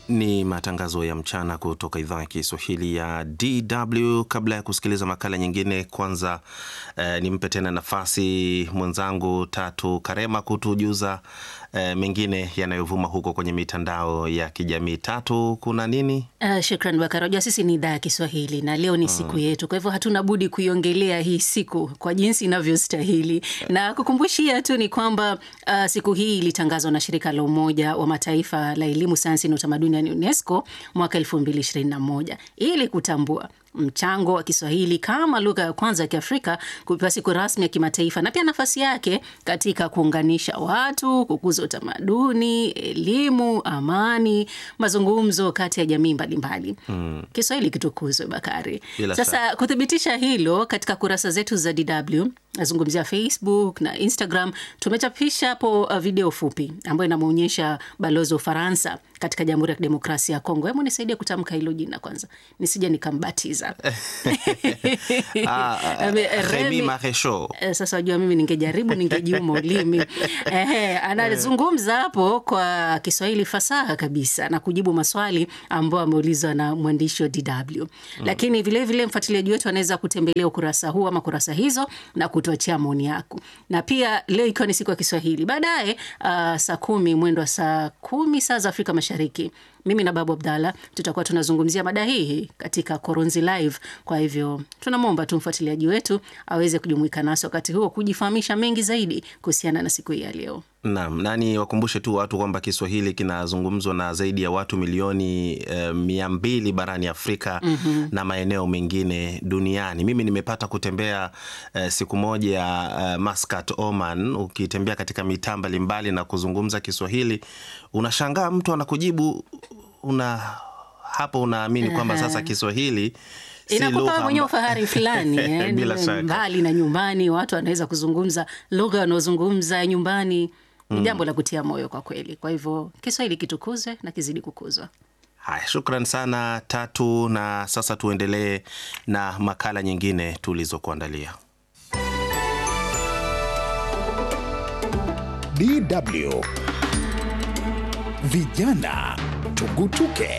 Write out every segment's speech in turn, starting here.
Ni matangazo ya mchana kutoka idhaa ya Kiswahili ya DW. Kabla ya kusikiliza makala nyingine, kwanza eh, nimpe tena nafasi mwenzangu Tatu Karema kutujuza eh, mengine yanayovuma huko kwenye mitandao ya kijamii. Tatu, kuna nini? Uh, shukran Bakari. Unajua sisi ni idhaa ya Kiswahili na leo ni siku yetu, kwa hivyo hatuna budi kuiongelea hii siku kwa jinsi inavyostahili, na kukumbushia tu ni kwamba uh, siku hii ilitangazwa na shirika la Umoja wa Mataifa la elimu, sayansi na utamaduni yani UNESCO mwaka 2021 ili kutambua mchango wa Kiswahili kama lugha ya kwanza ya Kiafrika kupewa siku rasmi ya kimataifa na pia nafasi yake katika kuunganisha watu, kukuza utamaduni, elimu, amani, mazungumzo kati ya jamii mbalimbali. Mm. Kiswahili kitukuzwe, Bakari. Bila Sasa kuthibitisha hilo, katika kurasa zetu za DW nazungumzia Facebook na Instagram, tumechapisha hapo uh, video fupi ambayo inamwonyesha balozi wa Ufaransa katika Jamhuri ya Kidemokrasia ya Kongo. Hebu nisaidie kutamka hilo jina kwanza, nisije nikambatiza. Ah, ah, Ame- Remy Remy- Maresho. Eh, Sasa wajua, mimi ningejaribu ningejiuma ulimi. Ehe, anazungumza hapo kwa Kiswahili fasaha kabisa na kujibu maswali ambayo ameulizwa na mwandishi wa DW. Lakini vilevile mfuatiliaji wetu anaweza kutembelea ukurasa huu ama kurasa hizo na kutuachia maoni yako, na pia leo ikiwa ni siku ya Kiswahili, baadaye uh, saa kumi mwendo wa saa kumi saa za Afrika Mashariki mimi na Babu Abdalla tutakuwa tunazungumzia mada hii katika Koronzi Live. Kwa hivyo tunamwomba tu mfuatiliaji wetu aweze kujumuika nasi wakati huo kujifahamisha mengi zaidi kuhusiana na siku hii ya leo. Naam, nani wakumbushe tu watu kwamba Kiswahili kinazungumzwa na zaidi ya watu milioni eh, mia mbili barani Afrika na maeneo mengine duniani. Mimi nimepata kutembea eh, siku moja eh, Muscat, Oman. Ukitembea katika mitaa mbalimbali na kuzungumza Kiswahili, unashangaa mtu anakujibu una hapo unaamini kwamba sasa Kiswahili si Inakupa lugha wewe mwenyewe amba- ufahari fulani eh, Bila shaka. mbali na nyumbani, watu wanaweza kuzungumza lugha wanaozungumza ya nyumbani. Ni jambo la kutia moyo kwa kweli. Kwa hivyo Kiswahili kitukuzwe na kizidi kukuzwa. Haya, shukran sana Tatu, na sasa tuendelee na makala nyingine tulizokuandalia. DW Vijana Tugutuke.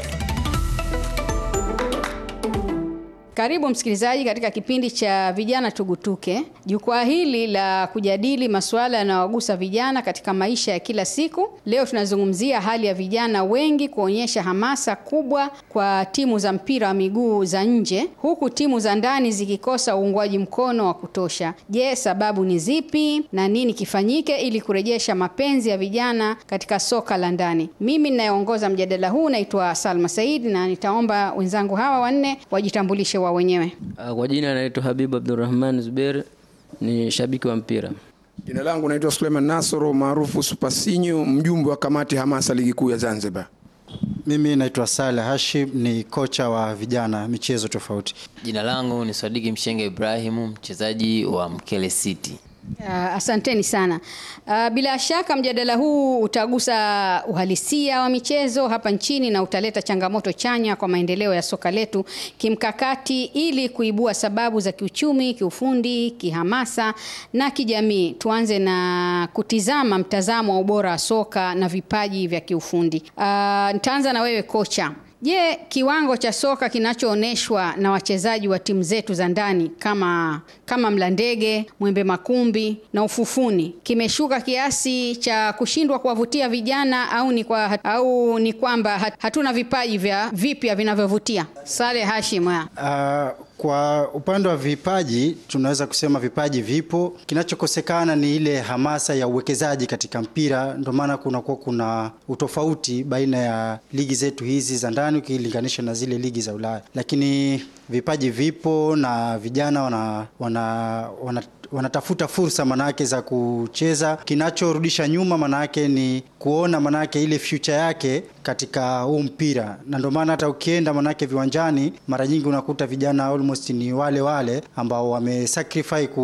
Karibu msikilizaji katika kipindi cha vijana tugutuke. Jukwaa hili la kujadili masuala yanayogusa vijana katika maisha ya kila siku. Leo tunazungumzia hali ya vijana wengi kuonyesha hamasa kubwa kwa timu za mpira wa miguu za nje, huku timu za ndani zikikosa uungwaji mkono wa kutosha. Je, sababu ni zipi na nini kifanyike ili kurejesha mapenzi ya vijana katika soka la ndani? Mimi ninayeongoza mjadala huu naitwa Salma Said na nitaomba wenzangu hawa wanne wajitambulishe wao wenyewe. Ah, Kwa jina anaitwa Habibu Abdurrahman Zuber, ni shabiki wa mpira. Jina langu naitwa Suleiman Nasoro maarufu Supasinyo, mjumbe wa kamati hamasa ligi kuu ya Zanzibar. Mimi naitwa Saleh Hashim, ni kocha wa vijana michezo tofauti. Jina langu ni Swadiki Mshenge Ibrahimu, mchezaji wa Mkele City. Uh, asanteni sana. Uh, bila shaka mjadala huu utagusa uhalisia wa michezo hapa nchini na utaleta changamoto chanya kwa maendeleo ya soka letu kimkakati ili kuibua sababu za kiuchumi, kiufundi, kihamasa na kijamii. Tuanze na kutizama mtazamo wa ubora wa soka na vipaji vya kiufundi. Uh, nitaanza na wewe kocha. Je, kiwango cha soka kinachoonyeshwa na wachezaji wa timu zetu za ndani kama kama Mlandege, Mwembe Makumbi na Ufufuni kimeshuka kiasi cha kushindwa kuwavutia vijana au ni kwa, au ni kwamba hat- hatuna vipaji vya vipya vinavyovutia? Saleh Hashim. haya. Uh, kwa upande wa vipaji tunaweza kusema vipaji vipo, kinachokosekana ni ile hamasa ya uwekezaji katika mpira. Ndio maana kunakuwa kuna utofauti baina ya ligi zetu hizi za ndani ukilinganisha na zile ligi za Ulaya, lakini vipaji vipo na vijana wana, wana, wana wanatafuta fursa manake za kucheza. Kinachorudisha nyuma manake ni kuona manake ile future yake katika huu mpira, na ndio maana hata ukienda manake viwanjani mara nyingi unakuta vijana almost ni wale wale ambao wamesacrifice ku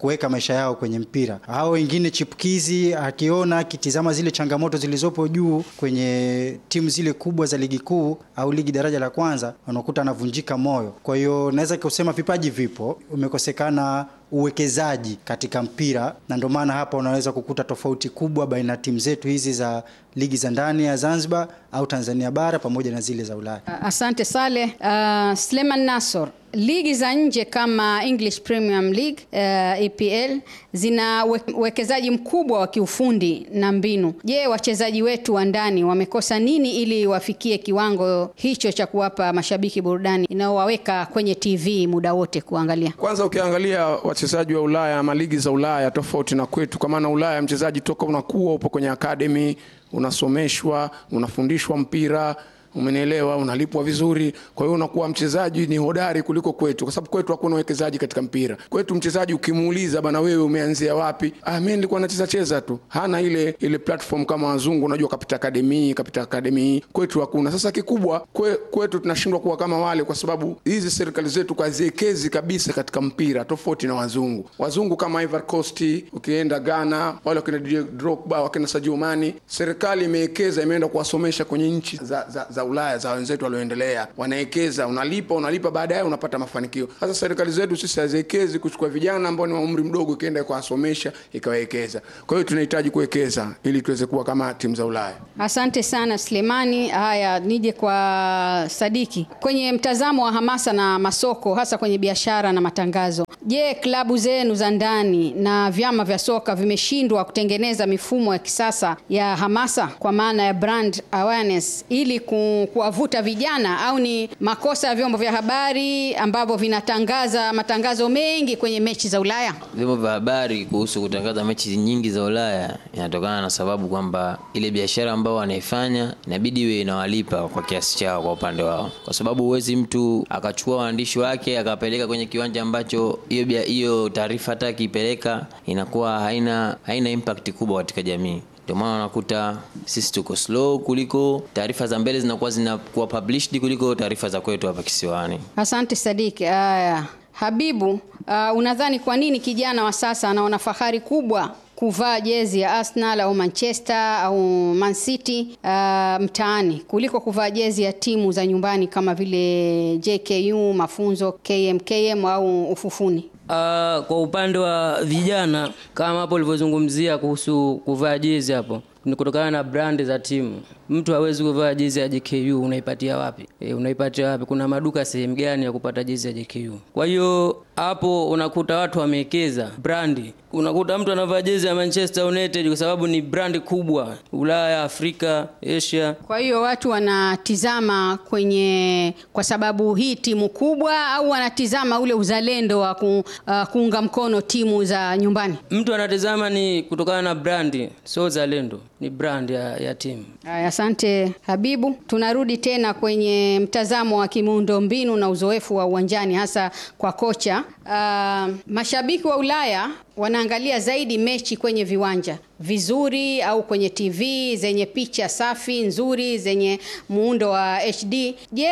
kuweka maisha yao kwenye mpira. Hao wengine chipukizi, akiona akitizama zile changamoto zilizopo juu kwenye timu zile kubwa za ligi kuu au ligi daraja la kwanza, unakuta anavunjika moyo. Kwa hiyo naweza kusema vipaji vipo, umekosekana uwekezaji katika mpira, na ndio maana hapa unaweza kukuta tofauti kubwa baina ya timu zetu hizi za ligi za ndani ya Zanzibar au Tanzania bara pamoja na zile za Ulaya. Asante Saleh. Uh, Sleman Nasor, ligi za nje kama English Premium League uh, EPL zina uwekezaji mkubwa wa kiufundi na mbinu. Je, wachezaji wetu wa ndani wamekosa nini ili wafikie kiwango hicho cha kuwapa mashabiki burudani inayowaweka kwenye TV muda wote kuangalia? Kwanza ukiangalia wachezaji wa Ulaya ama ligi za Ulaya tofauti na kwetu, kwa maana Ulaya mchezaji toka unakuwa upo kwenye academy, unasomeshwa, unafundishwa mpira umenielewa, unalipwa vizuri. Kwa hiyo unakuwa mchezaji ni hodari kuliko kwetu, kwa sababu kwetu hakuna uwekezaji katika mpira. Kwetu mchezaji ukimuuliza, bana, wewe umeanzia wapi? Ah, mimi nilikuwa nacheza cheza tu. Hana ile ile platform kama wazungu, unajua kapita academy, kapita academy. Kwetu hakuna. Sasa kikubwa kwe, kwetu tunashindwa kuwa kama wale, kwa sababu hizi serikali zetu kaziekezi kabisa katika mpira, tofauti na wazungu. Wazungu kama Ivory Coast, ukienda Ghana, wale wakina Didier Drogba, wakina Sadio Mane, serikali imewekeza, imeenda kuwasomesha kwenye nchi za, za, za Ulaya za wenzetu walioendelea, wanawekeza, unalipa unalipa, baadaye unapata mafanikio. Sasa serikali zetu sisi haziwekezi kuchukua vijana ambao ni wa umri mdogo, ikienda kuwasomesha ikawekeza. Kwa hiyo tunahitaji kuwekeza ili tuweze kuwa kama timu za Ulaya. Asante sana Sulemani. Haya, nije kwa Sadiki. Kwenye mtazamo wa hamasa na masoko, hasa kwenye biashara na matangazo, je, klabu zenu za ndani na vyama vya soka vimeshindwa kutengeneza mifumo ya kisasa ya hamasa kwa maana ya brand awareness ili ku kuwavuta vijana au ni makosa ya vyombo vya habari ambavyo vinatangaza matangazo mengi kwenye mechi za Ulaya? Vyombo vya habari kuhusu kutangaza mechi nyingi za Ulaya inatokana na sababu kwamba ile biashara ambao wanaifanya inabidi iwe inawalipa kwa kiasi chao kwa upande wao, kwa sababu huwezi mtu akachukua waandishi wake akapeleka kwenye kiwanja ambacho hiyo hiyo taarifa hata akiipeleka inakuwa haina haina impact kubwa katika jamii ndio maana unakuta sisi tuko slow kuliko taarifa za mbele zinakuwa zinakuwa published kuliko taarifa za kwetu hapa kisiwani. Asante Sadiki. Haya, Habibu, uh, unadhani kwa nini kijana wa sasa anaona fahari kubwa kuvaa jezi ya Arsenal au Manchester au Man City uh, mtaani kuliko kuvaa jezi ya timu za nyumbani kama vile JKU, Mafunzo, KMKM au Ufufuni? Uh, kwa upande wa vijana kama hapo ulivyozungumzia kuhusu kuvaa jezi hapo ni kutokana na brand za timu. Mtu hawezi kuvaa jezi ya JKU, unaipatia wapi? E, unaipatia wapi? Kuna maduka sehemu gani ya kupata jezi ya JKU? Kwa hiyo hapo unakuta watu wamewekeza brandi. Unakuta mtu anavaa jezi ya Manchester United kwa sababu ni brandi kubwa Ulaya, Afrika, Asia. Kwa hiyo watu wanatizama kwenye kwa sababu hii timu kubwa, au wanatizama ule uzalendo wa ku, uh, kuunga mkono timu za nyumbani? Mtu anatizama ni kutokana na brandi, sio uzalendo, ni brand ya, ya timu. Aya, asante Habibu. Tunarudi tena kwenye mtazamo wa kimuundo mbinu na uzoefu wa uwanjani hasa kwa kocha. Uh, mashabiki wa Ulaya wanaangalia zaidi mechi kwenye viwanja vizuri au kwenye TV zenye picha safi nzuri zenye muundo wa HD. Je,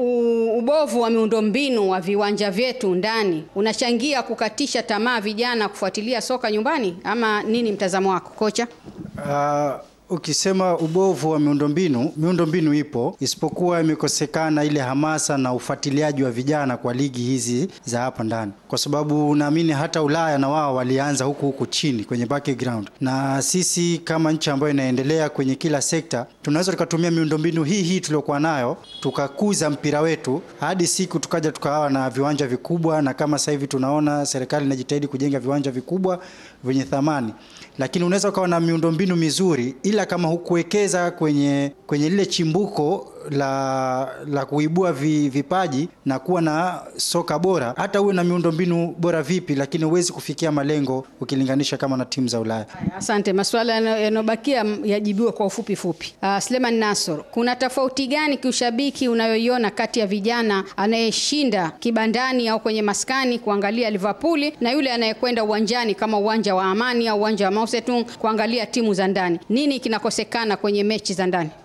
ubovu wa miundombinu wa viwanja vyetu ndani unachangia kukatisha tamaa vijana kufuatilia soka nyumbani ama nini mtazamo wako kocha? Uh, ukisema ubovu wa miundombinu, miundombinu ipo, isipokuwa imekosekana ile hamasa na ufuatiliaji wa vijana kwa ligi hizi za hapa ndani, kwa sababu naamini hata Ulaya na wao walianza huku huku chini kwenye background, na sisi kama nchi ambayo inaendelea kwenye kila sekta tunaweza tukatumia miundombinu hii hii tuliokuwa nayo tukakuza mpira wetu hadi siku tukaja tukawa na viwanja vikubwa, na kama sasa hivi tunaona serikali inajitahidi kujenga viwanja vikubwa vyenye thamani, lakini unaweza ukawa na miundombinu mizuri ila kama hukuwekeza kwenye kwenye lile chimbuko la la kuibua vi, vipaji na kuwa na soka bora, hata uwe na miundombinu bora vipi, lakini huwezi kufikia malengo ukilinganisha kama na timu za Ulaya. Asante. Masuala yanayobakia yajibiwe kwa ufupi fupi. Uh, Sleman Nasor, kuna tofauti gani kiushabiki unayoiona kati ya vijana anayeshinda kibandani au kwenye maskani kuangalia Liverpool na yule anayekwenda uwanjani kama uwanja wa Amani au uwanja wa Mao Zedong kuangalia timu za ndani? Nini kinakosekana kwenye mechi za ndani?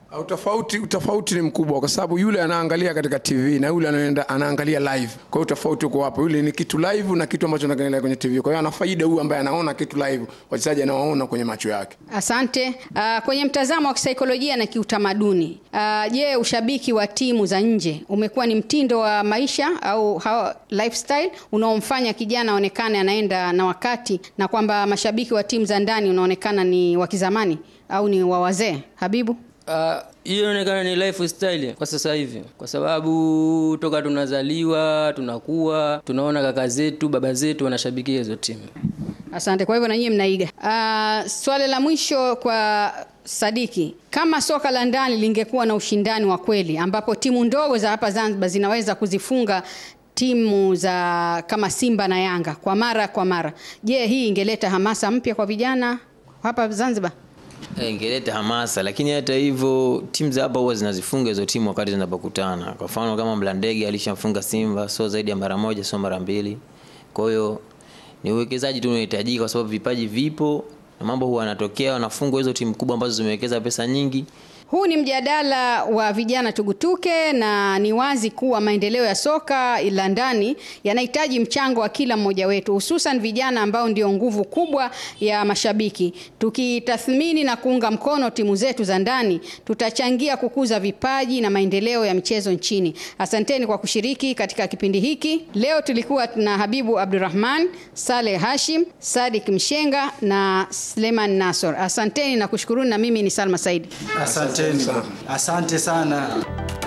Utofauti, utofauti ni mkubwa kwa sababu yule anaangalia katika TV na yule anaenda anaangalia live. Kwa hiyo utofauti uko hapo, yule ni kitu live na kitu ambacho anaangalia kwenye TV. Kwa hiyo ana faida huyu ambaye anaona kitu live, wachezaji anawaona kwenye macho yake. Asante. Uh, kwenye mtazamo wa kisaikolojia na kiutamaduni, uh, je, ushabiki wa timu za nje umekuwa ni mtindo wa maisha au how, lifestyle unaomfanya kijana aonekane anaenda na wakati na kwamba mashabiki wa timu za ndani unaonekana ni wa kizamani au ni wa wazee? Habibu? Ah, hiyo inaonekana ni lifestyle kwa sasa hivi, kwa sababu toka tunazaliwa tunakuwa tunaona kaka zetu baba zetu wanashabikia hizo timu. Asante. Kwa hivyo na nyinyi mnaiga. Uh, swali la mwisho kwa Sadiki, kama soka la ndani lingekuwa na ushindani wa kweli ambapo timu ndogo za hapa Zanzibar zinaweza kuzifunga timu za kama Simba na Yanga kwa mara kwa mara, je, hii ingeleta hamasa mpya kwa vijana hapa Zanzibar? Eh, ingeleta hamasa, lakini hata hivyo timu za hapa huwa zinazifunga hizo timu wakati zinapokutana. Kwa mfano kama Mlandege alishamfunga Simba sio zaidi ya mara moja, sio mara mbili. Kwa hiyo ni uwekezaji tu unahitajika, kwa sababu vipaji vipo na mambo huwa yanatokea, wanafungwa hizo timu kubwa ambazo zimewekeza pesa nyingi. Huu ni mjadala wa vijana tugutuke, na ni wazi kuwa maendeleo ya soka la ndani yanahitaji mchango wa kila mmoja wetu, hususan vijana ambao ndio nguvu kubwa ya mashabiki. Tukitathmini na kuunga mkono timu zetu za ndani, tutachangia kukuza vipaji na maendeleo ya michezo nchini. Asanteni kwa kushiriki katika kipindi hiki. Leo tulikuwa na Habibu Abdurrahman, Saleh Hashim, Sadik Mshenga na Sleman Nasor. Asanteni na kushukuruni, na mimi ni Salma Saidi. Asanteni, asante sana.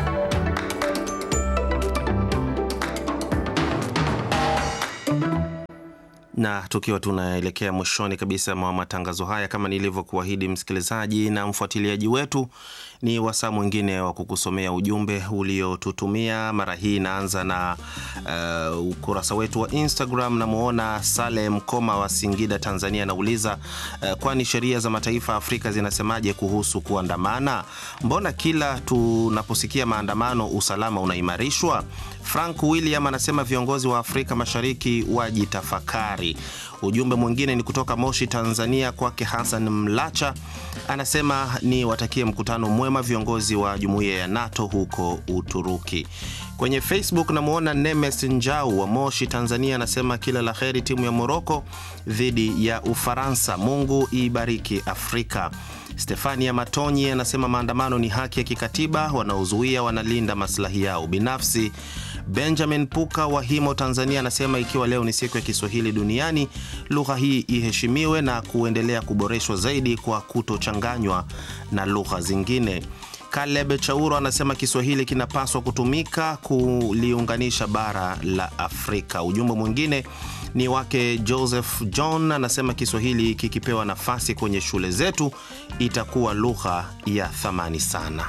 na tukiwa tunaelekea mwishoni kabisa mwa matangazo haya, kama nilivyokuahidi msikilizaji na mfuatiliaji wetu, ni wasaa mwingine wa kukusomea ujumbe uliotutumia. Mara hii inaanza na uh, ukurasa wetu wa Instagram. Namwona Sale Mkoma wa Singida, Tanzania, anauliza uh, kwani sheria za mataifa ya Afrika zinasemaje kuhusu kuandamana? Mbona kila tunaposikia maandamano usalama unaimarishwa? Frank William anasema viongozi wa Afrika Mashariki wajitafakari. Ujumbe mwingine ni kutoka Moshi, Tanzania, kwake Hassan Mlacha, anasema ni watakie mkutano mwema viongozi wa jumuiya ya NATO huko Uturuki. Kwenye Facebook namwona Nemes Njau wa Moshi, Tanzania, anasema kila la heri timu ya Moroko dhidi ya Ufaransa, Mungu ibariki Afrika. Stefania Matonyi anasema maandamano ni haki ya kikatiba, wanaozuia wanalinda maslahi yao binafsi. Benjamin Puka wa Himo, Tanzania, anasema ikiwa leo ni siku ya Kiswahili duniani, lugha hii iheshimiwe na kuendelea kuboreshwa zaidi kwa kutochanganywa na lugha zingine. Caleb Chauro anasema Kiswahili kinapaswa kutumika kuliunganisha bara la Afrika. Ujumbe mwingine ni wake Joseph John anasema Kiswahili kikipewa nafasi kwenye shule zetu itakuwa lugha ya thamani sana.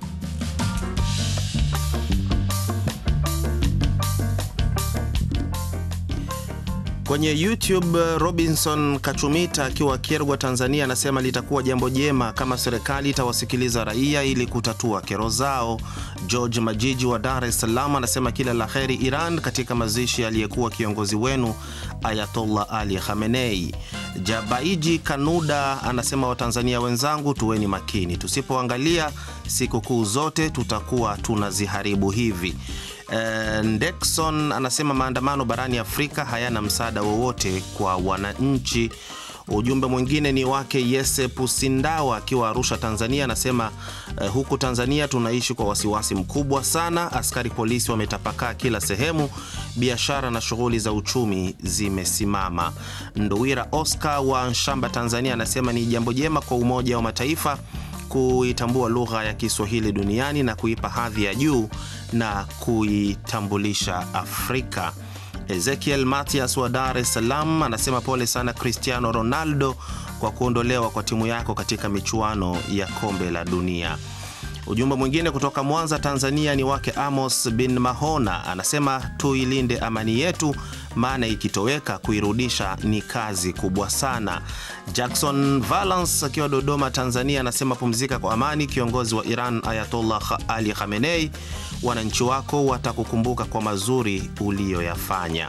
Kwenye YouTube Robinson Kachumita akiwa Kierwa, Tanzania, anasema litakuwa jambo jema kama serikali itawasikiliza raia ili kutatua kero zao. George Majiji wa Dar es Salaam anasema kila la heri Iran katika mazishi aliyekuwa kiongozi wenu Ayatollah Ali Khamenei. Jabaiji Kanuda anasema Watanzania wenzangu, tuweni makini, tusipoangalia sikukuu zote tutakuwa tunaziharibu hivi. Uh, Ndekson anasema maandamano barani Afrika hayana msaada wowote kwa wananchi. Ujumbe mwingine ni wake Yese Pusindawa akiwa Arusha, Tanzania, anasema uh, huku Tanzania tunaishi kwa wasiwasi mkubwa sana. Askari polisi wametapakaa kila sehemu, biashara na shughuli za uchumi zimesimama. Nduwira Oscar wa Nshamba, Tanzania, anasema ni jambo jema kwa Umoja wa Mataifa kuitambua lugha ya Kiswahili duniani na kuipa hadhi ya juu na kuitambulisha Afrika. Ezekiel Matias wa Dar es Salaam anasema pole sana Cristiano Ronaldo kwa kuondolewa kwa timu yako katika michuano ya kombe la dunia. Ujumbe mwingine kutoka Mwanza, Tanzania ni wake Amos bin Mahona, anasema tuilinde amani yetu, maana ikitoweka kuirudisha ni kazi kubwa sana. Jackson Valance akiwa Dodoma, Tanzania, anasema pumzika kwa amani, kiongozi wa Iran Ayatollah Ali Khamenei, wananchi wako watakukumbuka kwa mazuri uliyoyafanya.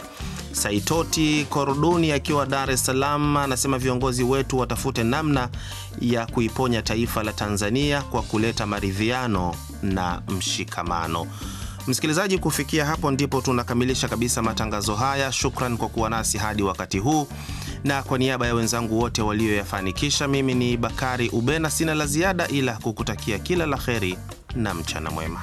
Saitoti Koroduni akiwa Dar es Salaam anasema viongozi wetu watafute namna ya kuiponya taifa la Tanzania kwa kuleta maridhiano na mshikamano. Msikilizaji, kufikia hapo ndipo tunakamilisha kabisa matangazo haya. Shukran kwa kuwa nasi hadi wakati huu, na kwa niaba ya wenzangu wote walioyafanikisha, mimi ni Bakari Ubena, sina la ziada ila kukutakia kila la heri na mchana mwema.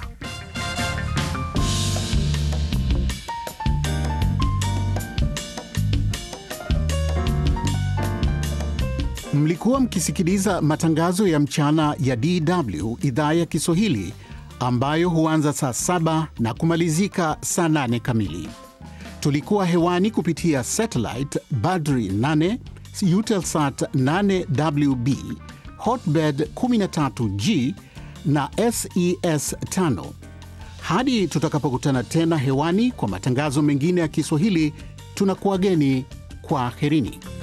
Mlikuwa mkisikiliza matangazo ya mchana ya DW idhaa ya Kiswahili ambayo huanza saa saba na kumalizika saa nane kamili. Tulikuwa hewani kupitia satellite Badri 8, Eutelsat 8WB, Hotbird 13G na SES 5. Hadi tutakapokutana tena hewani kwa matangazo mengine ya Kiswahili, tunakuwageni kwa herini.